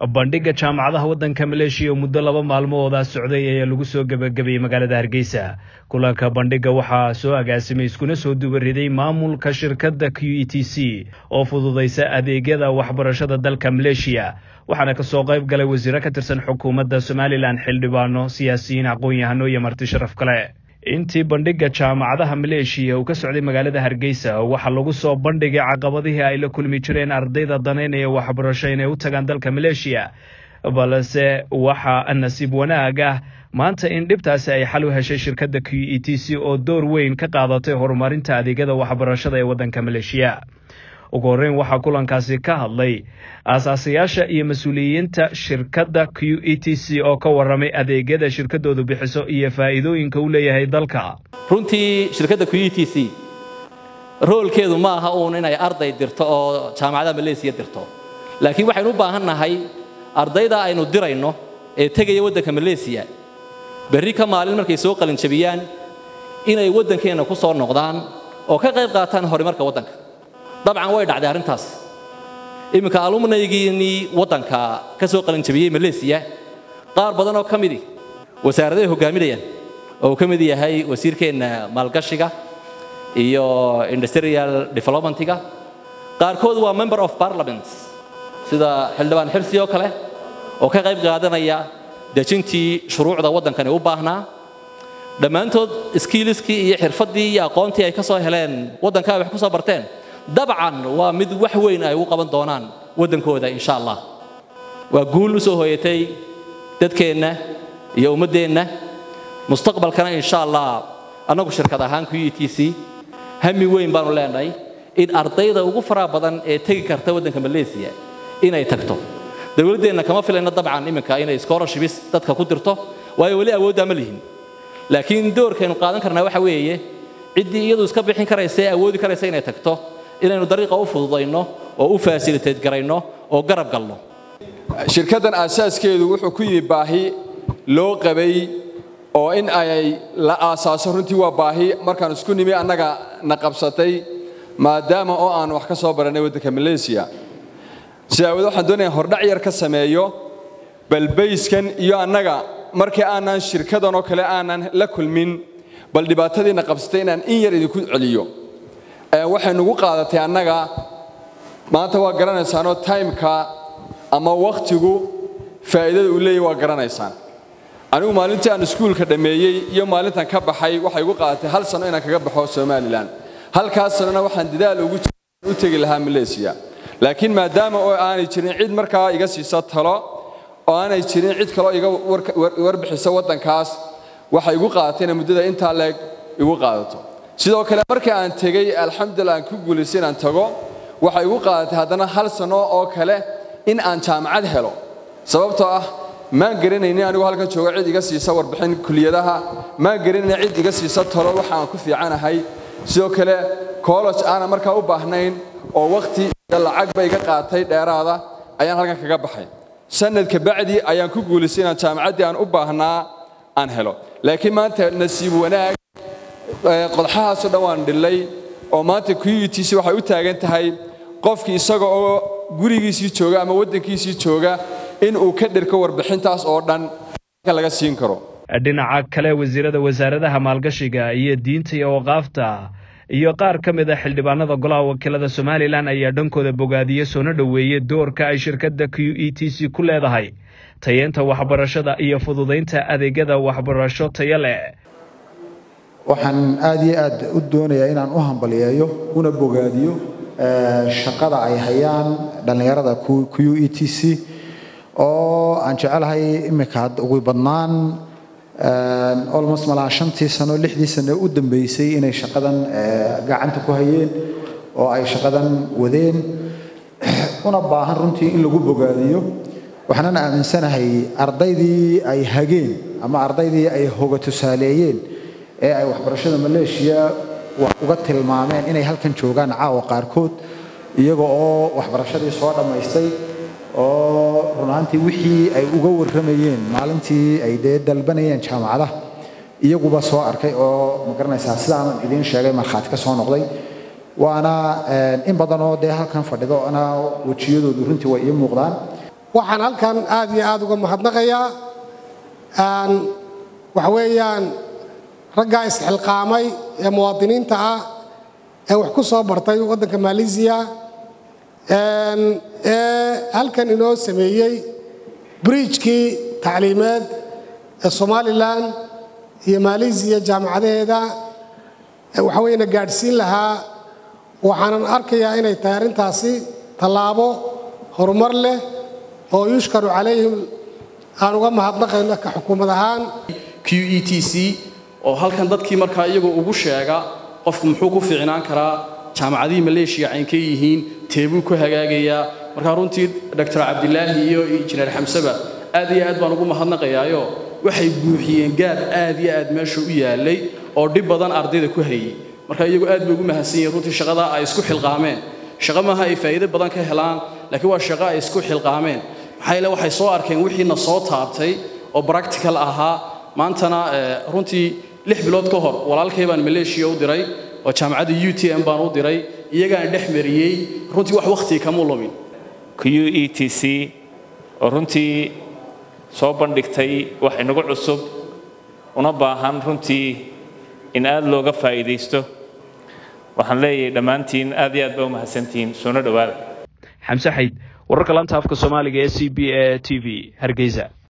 bandhigga jaamacadaha waddanka maleeshiya oo muddo laba maalmahoodaa socday ayaa lagu soo gebagabeeyey magaalada hargeysa kulanka bandhigga waxaa soo agaasimay iskuna soo dubariday maamulka shirkadda q e t c oo fududaysa adeegyada waxbarashada dalka maleeshiya waxaana kasoo qayb galay wasiiro ka tirsan xukuumadda somalilan xildhibaano siyaasiyiin aqoon-yahano iyo marti sharaf kale intii bandhigga jaamacadaha maleeshiya uu ka socday magaalada hargeysa waxaa lagu soo bandhigay caqabadihii ay la kulmi jireen ardayda danaynaya waxbarasho inay u tagaan dalka maleeshiya balse waxaa nasiib wanaag ah maanta in dhibtaasi ay xal u heshay shirkadda q e t c oo door weyn ka qaadatay horumarinta adeegyada waxbarashada ee waddanka maleeshiya ugu horreyn waxaa kulankaasi ka hadlay aasaasayaasha iyo mas-uuliyiinta shirkadda q e t c oo ka warramay adeegyada shirkaddoodu bixiso iyo faa'iidooyinka u leeyahay dalka runtii shirkadda q e t c roolkeedu ma aha uun inay arday dirto oo jaamacadaha maleesiya dirto laakiin waxaynu u baahan nahay ardayda aynu dirayno ee tegaya waddanka maleesiya berri ka maalin markay soo qalinjabiyaan inay waddankeenna ku soo noqdaan oo ka qayb qaataan horumarka waddanka dabcan way dhacday arrintaas iminka alumnaygiinnii waddanka ka soo qalinjabiyey maleesiya qaar badan oo ka midi wasaaradahay hogaaminayaan oo uu ka mid yahay wasiirkeenna maalgashiga iyo industrial developmentiga qaarkood waa member of parliament sida xildhibaan xirsi oo kale oo ka qayb qaadanaya dejintii shuruucda waddankani u baahnaa dhammaantood skiiliskii iyo xirfaddii iyo aqoontii ay ka soo heleen waddanka ay wax ku soo barteen dabcan waa mid wax weyn ay ugu qaban doonaan waddankooda insha allah waa guul u soo hooyatay dadkeenna iyo ummaddeenna mustaqbalkana insha allah annagu shirkad ahaan q e t c hami weyn baanu leenahay in ardayda ugu faraha badan ee tegi karta waddanka maleesiya inay tagto dowladdeenna kama filayno dabcan iminka inay scholarships dadka ku dirto waayo weli awooddaa ma lihin laakiin doorkaynu qaadan karnaa waxa weeye ciddii iyadu iska bixin karaysa ee awoodi karaysa inay tagto inaynu dariiqa u fududayno oo u fasilitayt garayno oo garab galno shirkaddan aasaaskeedu wuxuu ku yimi baahi loo qabay oo in ay la aasaaso runtii waa baahi markaan isku nimi annaga na qabsatay maadaama oo aan wax ka soo barannay waddanka maleesiya si aawade waxaan doonaya hordhac yar ka sameeyo balbayskan iyo annaga markii aanan shirkadan oo kale aanan la kulmin bal dhibaatadiina qabsatay inaan in yar idinku celiyo waxay nugu qaadatay annaga maanta waa garanaysaanoo timeka ama wakhtigu faa'iidada uu leeyahy waa garanaysaan anigu maalintii aan iskuulka dhammeeyey iyo maalintan ka baxay waxay igu qaadatay hal sano inaan kaga baxo somalilan halkaas sanona waxaan dadaal ugu u tegi lahaa maleesiya laakiin maadaama oo aanay jirin cid markaa iga siisa talo oo aanay jirin cid kaloo iga warbixisa waddankaas waxay igu qaadatay inay muddada intaa leeg igu qaadato sidoo kale markii aan tegey alxamdulillah aan ku guulaystay inaan tago waxay igu qaadatay haddana hal sano oo kale in aan jaamacad helo sababtoo ah maan garanaynin anigu halkan jooga cid iga siisa warbixin kuliyadaha maan garanaynin cid iga siisa talo waxa aan ku fiicanahay sidoo kale college aanan markaa u baahnayn oo wakhti iyo lacagba iga qaatay dheeraada ayaan halkan kaga baxay sanadka bacdi ayaan ku guulaystay inaan jaamacaddii aan u baahnaa aan helo laakiin maanta nasiib wanaag qodxahaasoo dhan waan dhillay oo maanta q e t c waxay u taagan tahay qofkii isaga oo gurigiisii jooga ama waddankiisii jooga in uu ka dhirko warbixintaas oo dhan laga siin karo dhinaca kale wasiirada wasaaradaha maalgashiga iyo diinta iyo waqaafta iyo qaar ka mid a xildhibaanada golaha wakiilada somalilan ayaa dhankooda bogaadiye soona dhoweeyey doorka ay shirkadda q e t c ku leedahay tayeenta waxbarashada iyo fududaynta adeegyada waxbarasho tayo leh waxaan aad iyo aad u doonayaa inaan u hambaliyeeyo una bogaadiyo shaqada ay hayaan dhallinyarada q e t c oo aan jecelahay iminka ugu badnaan almost malaa shantii sano lixdii sano u dambeysay inay shaqadan gacanta ku hayeen oo ay shaqadan wadeen una baahan runtii in lagu bogaadiyo waxaanan aaminsanahay ardaydii ay hageen ama ardaydii ay hoga tusaaleeyeen ee ay waxbarashada maleeshiya wax uga tilmaameen inay halkan joogaan caawa qaarkood iyaga oo waxbarashadii soo dhammaystay oo runaantii wixii ay uga warramayeen maalintii ay dee dalbanayeen jaamacadaha iyaguba soo arkay oo ma garanaysaa sidaan idiin sheegay markhaati ka soo noqday waana in badan oo dee halkan fadhido ana wejiyadoodu runtii way ii muuqdaan waxaan halkan aad iyo aad uga mahadnaqayaa waxa weeyaan raggaa isxilqaamay ee muwaadiniinta ah ee wax ku soo bartay waddanka maalisiya ee halkan inoo sameeyey briijkii tacliimeed ee somalilan iyo maalisiya jaamacadaheeda waxa weyna gaadhsiin lahaa waxaanan arkayaa inay tahay arrintaasi tallaabo horumar leh oo yushkaru calayhim aan uga mahadnaqayno ka xukuumad ahaan q e t c oo halkan dadkii markaa iyagoo ugu sheega qofku muxuu ku fiicnaan karaa jaamacadihii maleeshiya caynkay yihiin teebuu ku hagaagayaa markaa runtii doctor cabdilaahi iyo injineer xamseba aad iyo aad baan ugu mahadnaqayaayo waxay buuxiyeen gaab aad iyo aad meesha u yaalay oo dhib badan ardayda ku hayay marka iyagu aad bay ugu mahadsan yihiin runtii shaqada ay isku xilqaameen shaqo maaha ay faa'iido badan ka helaan laakiin waa shaqo ay isku xilqaameen maxaa yeele waxay soo arkeen wixiina soo taabtay oo practical ahaa maantana runtii lix bilood ka hor walaalkay baan maleeshiya u diray oo jaamacadda u t m baan u diray iyagaan dhex mariyey runtii wax wakhtiga kama lumin q e t c oo runtii soo bandhigtay wax inagu cusub una baahan runtii in aad looga faa'iidaysto waxaan leeyahay dhammaantiin aad iyo aad baa u mahadsantihiin soona dhowaada xamse xayd wararka lanta afka soomaaliga ee c b a t v hargeysa